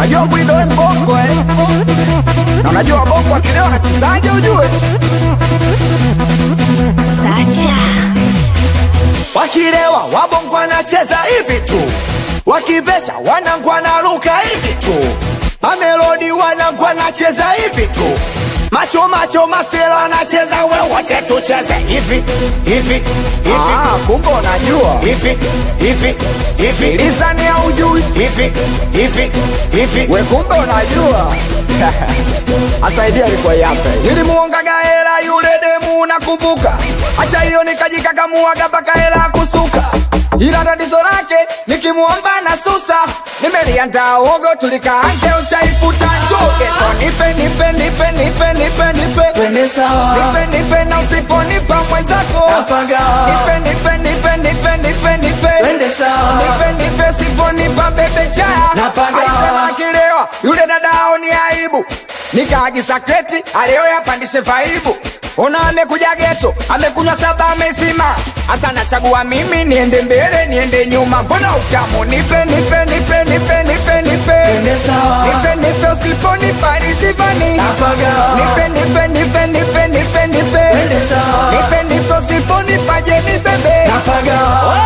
Unajua Bwido we mbongo eh? Na unajua bongo akileo anachezaje ujue? Sacha. Wakilewa wabongo anacheza hivi tu, wakivesha wanangu wanaruka hivi tu, mamelodi wanangu anacheza hivi tu, macho macho masela anacheza wewote tucheze hivi hivi hivi. Ah, kumbe unajua hivi hivi hivi, lisani ya ujui hivi hivi hivi, we kumbe unajua asaidia alikuwa yape nilimuongaga hela yule demu nakumbuka acha hiyo nikajikakamuaga mpaka hela kusuka ila tatizo lake nikimuomba na susa nimeliandaa uogo tulikaange uchaifuta chugeto nipe nipe nipe nipe nipe nipe Twende sawa. nipe nipe na usiponipa mwenzako Napaga. nipe nipe nipe nipe nipe nipe Twende sawa. nipe nipe siponipa bebe chaya Napaga. Aisema akilewa yule dadao ni aibu nikaagiza kreti aleo yapandishe vaibu ona amekuja geto amekunywa saba amesima hasa nachagua mimi niende mbele niende nyuma mbona utamu nipe nipe nipe nipe nipe nipe Twende sawa. nipe nipe usiponipa rizivani Napaga. nipe nipe nipe nipe nipe nipe Twende sawa. nipe nipe usiponipa je ni bebe Napaga.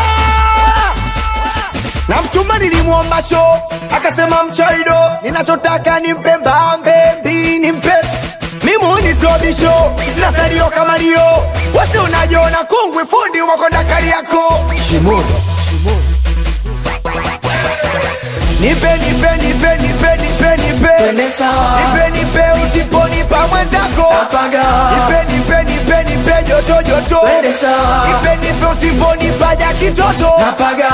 na mchumba nilimwomba sho akasema mchaido ninachotaka nimpe mbambe mbi nimpe mimuni sobisho sina salio kama lio wasi unajiona kungwi fundi wakonda kali yako Shimoni. nipe nipe nipe nipe nipe nipe Twende sawa. nipe nipe usiponipa mwenzako Napaga. nipe nipe nipe nipe joto joto Twende sawa. nipe nipe usiponipa ja kitoto Napaga.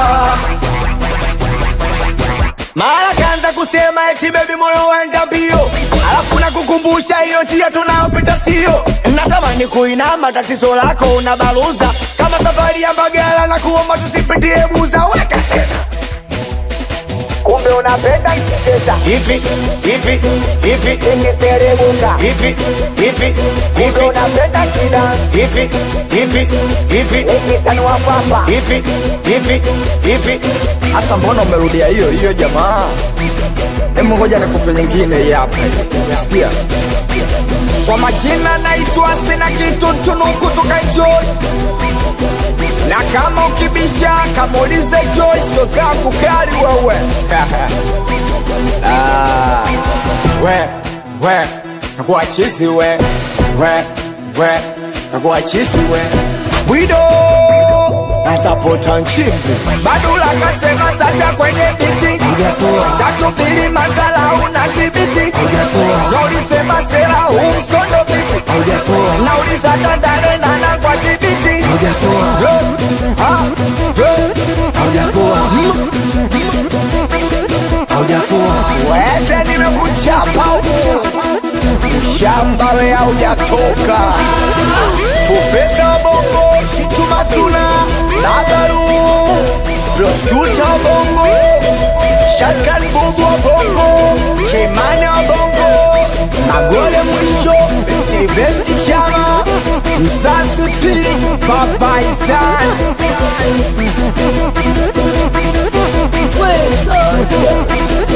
mara kaanza kusema eti bebi moyo waenda mbio alafu nakukumbusha hiyo njia tunayopita sio natamani kuinama tatizo lako unabaluza kama safari ya mbagala na kuomba tusipitie buza weka tena kumbe unapenda kicheza hivi hivi hivi ikiteremuka hivi hivi hivi unapenda kida hivi hivi hivi ikitanua papa hivi hivi hivi hasa mbona umerudia hiyo hiyo jamaa Hebu ngoja nikupe nyingine hii hapa. Sikia. Kwa majina naitwa sina kitu tunuku tukaenjoy. Na kama ukibisha kamuulize Joy sio zangu kali wewe. ah, we we nakuwa chizi we we we nakuwa chizi we Bwido nasapota nchimbi Badula kasema sacha kwenye biti Hujatoa. tatu mbili masala una sibiti Hujatoa. na ulisema sera umsondo vipi Hujatoa. na ulisatandane nana kwa kibiti Hujatoa. Eh, ah, eh. Hujatoa. Hujatoa. Weze nimekuchapa shamba we haujatoka Profesa wa Bongo Chitu Masuna Nabaru Proskuta wa Bongo Shakan Bubu wa Bongo Kimani wa Bongo Magole mwisho Festiveti Chama Msasi P Baba Isan We Sacha.